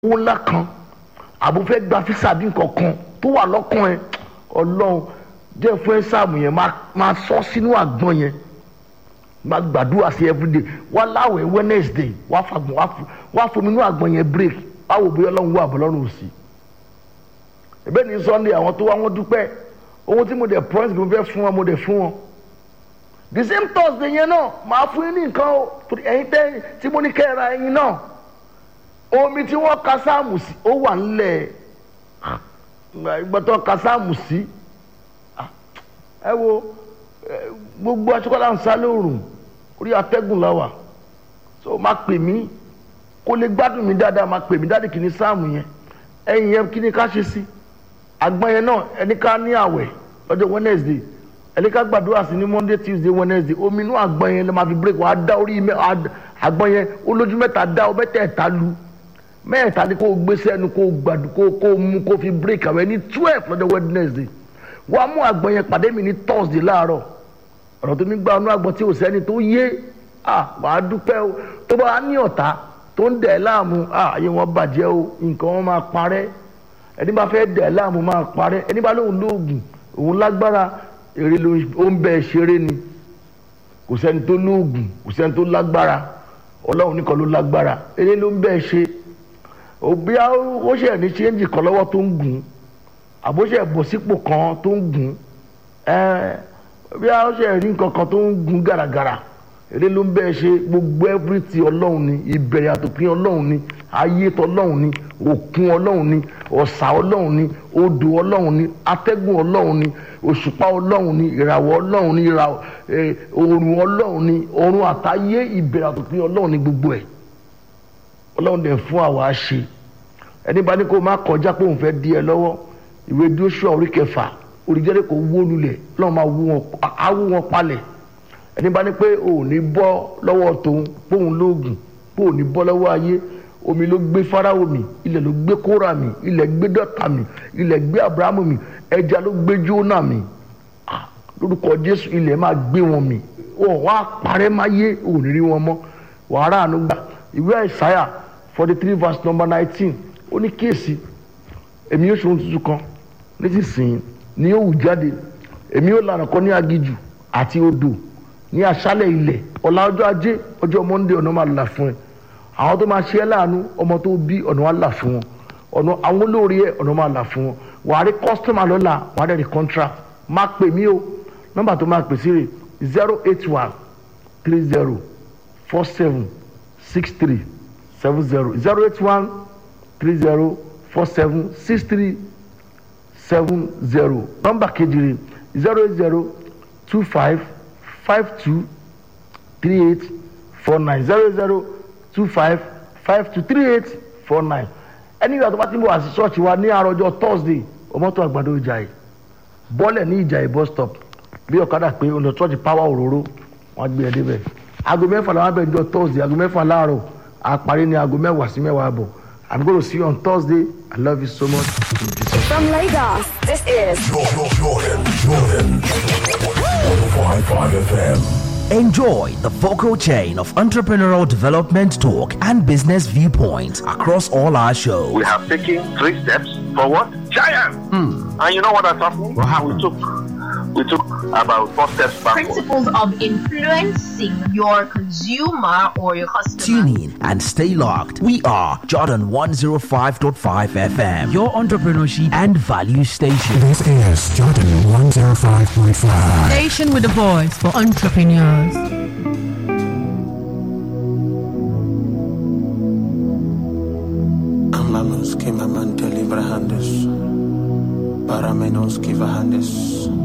owó ńlá kan àbò fẹ́ gba físà bí nǹkan kan tó wà lọ́kàn ẹ ọlọ́run jẹ́ fún ẹ sáàmù yẹn máa sọ sínú àgbọn yẹn máa gbàdúrà sí everyday wá láwẹ̀ wednesday wá fagbọn wá fomi inú àgbọn yẹn break báwo bóyá ọlọ́run wà bọ́lọ́run òsì ẹ̀bẹ́ ní sunday àwọn tó wá wọn dúpẹ́ owó tí mo dẹ̀ promise mo fẹ́ fún wọn mo dẹ̀ fún wọn the same thursday yẹn náà máa fún yín ní nǹkan o ẹ̀yin tẹ́ tí mo ní kẹ́ ẹ ra ẹyin náà omi tí wọ́n ka sáàmù sí ó wà nílẹ̀ ìgbàtọ̀ ka sáàmù sí ẹ wo gbogbo aṣọ́kọ́lá ń sá lóòrùn orí atẹ́gùn láwà so máa pè mí kó lè gbádùn mi dáadáa máa pè mí dáàdì kìíní sáàmù yẹn ẹ̀yìn yẹn kí ni ká ṣe sí àgbọn yẹn náà ẹni ká ní àwẹ̀ lọ́jọ́ wednesday ẹni ká gbàdúrà sí ní monday tuesday wednesday omi inú àgbọn yẹn lè máa fi break wàá dá orí àgbọn yẹn olójú mẹ́ta dá ọ mẹ́tẹ̀ẹ̀ta lu mẹ́ẹ̀ta ni kò gbé sẹ́nu kò gbàdú kò kò mú kò fi break àwẹ̀ ní twelve lọ́jọ́ wednesday wàá mú àgbọn yẹn pàdé mi ní thursday láàárọ̀ ọ̀rọ̀ tó mi gba ọ̀nà àgbọn tí ò sẹ́ni tó yé à wàá dúpẹ́ o tó bá ní ọ̀tá tó ń dẹ̀ láàmú à ayé wọn bàjẹ́ o nǹkan wọn máa parẹ́ ẹni bá fẹ́ dẹ̀ láàmú máa parẹ́ ẹni bá lóun lóògùn òun lágbára èrè ló ń bẹ ṣeré ni kò sẹ́ni tó lóògùn kò sẹ́ni tó lágbára ọlọ́run nìkan ló lágbára èrè ló ń bẹ ṣe òbí ó ṣe ní ṣéǹjì kan lọ́wọ́ tó ń gùn àbóṣe bọ̀ sípò kan tó ń gùn bí ó ṣe rí nǹkan kan tó ń gùn gàràgàrà èdè ló ń bẹ́ẹ̀ ṣe gbogbo ẹ́fírìtì ọlọ́run ni ìbẹ̀rẹ̀ àtòpin ọlọ́run ni ayé tọlọ́run ni òkun ọlọ́run ni ọ̀sà ọlọ́run ni odò ọlọ́run ni atẹ́gùn ọlọ́run ni òṣùpá ọlọ́run ni ìràwọ̀ ọlọ́run ni òòrùn ọlọ́run ni ọ̀run àtayé ìbẹ̀rẹ̀ àtòpin ọlọ́run ni gbogbo ẹ̀ ọlọ́run dẹ̀ fún àwa ṣe ẹni bá ní kó má kọjá pé òun fẹ́ di ẹ lọ́wọ́ ìwé Jóṣúà orí kẹfà oríjẹ́rẹ́ kò wó lulẹ̀ ọlọ́run máa wú wọn awú wọn palẹ̀ ẹni bá ní pé òun ní bọ́ lọ́wọ́ tòun pé òun lóògùn pé òun ní bọ́ lọ́wọ́ ayé omi ló gbé Fáráò mì ilẹ̀ ló gbé Kórà mì ilẹ̀ gbé Dọ́tà mì ilẹ̀ gbé Abrahamu mì ẹja ló gbé Jónà mì lórúkọ Jésù ilẹ̀ máa gbé wọn mì wọn wá parẹ́ máa yé òun rí wọn mọ́ wàhálà àánú gbà ìwé àìsáyà forty three verse number nineteen ó ní kíyèsí èmi yóò ṣòro tuntun kan nísinsìnyí ni yóò wù jáde èmi yóò lànà kan ní agijù àti odò ní aṣálẹ̀ ilẹ̀ ọ̀la ọjọ́ ajé ọjọ́ monde ọ̀nà máa là fún ẹ àwọn tó máa ṣe ẹ́ láàánú ọmọ tó bí ọ̀nà wa là fún wọn ọ̀nà àwọn olóore ẹ̀ ọ̀nà máa là fún wọn wàá rí kọ́sítọ́mà lọ́la wàá dẹ̀ rí contract máa pè mí o nọ́mbà tó máa pè sí rè zero eight one three zero four seven six three seven zero zero eight one three zero four seven six three seven zero nọ́mbà kejì zero eight zero two five five two three eight four nine zero zero two five five two three eight four nine ẹni ìgbà tó bá ti ń bọ̀ àti ṣọ́ọ̀ṣì wa ní àròjọ thursday ọmọọtò àgbàdo ìjàyè bọ́ọ̀lẹ̀ ní ìjàyè bus stop bí ọ̀kadà pé ọ̀nà ṣọ́ọ̀ṣì power òróró wọ́n gbé ẹ débẹ̀ aago mẹ́fà làwọn abẹ́ ìjọ thursday aago mẹ́fà láàárọ̀ àparí ní aago mẹ́wàá sí mẹ́wàá àbọ̀ i'm going to see you on thursday i love you so much. From Lagos, this is Jordan, Jordan, Jordan. 105.5 FM. Enjoy the vocal chain of entrepreneurial development talk and business viewpoints across all our shows. we have taken three steps forward. Giant! And you know what has happened? We took we took about four steps backward. principles of influencing your consumer or your customer. Tune in and stay locked. We are Jordan 105.5 FM, your entrepreneurship and value station. This is Jordan 105.5. Station with a voice for entrepreneurs. Amamos que maman te librahandes, para menos que vahandes.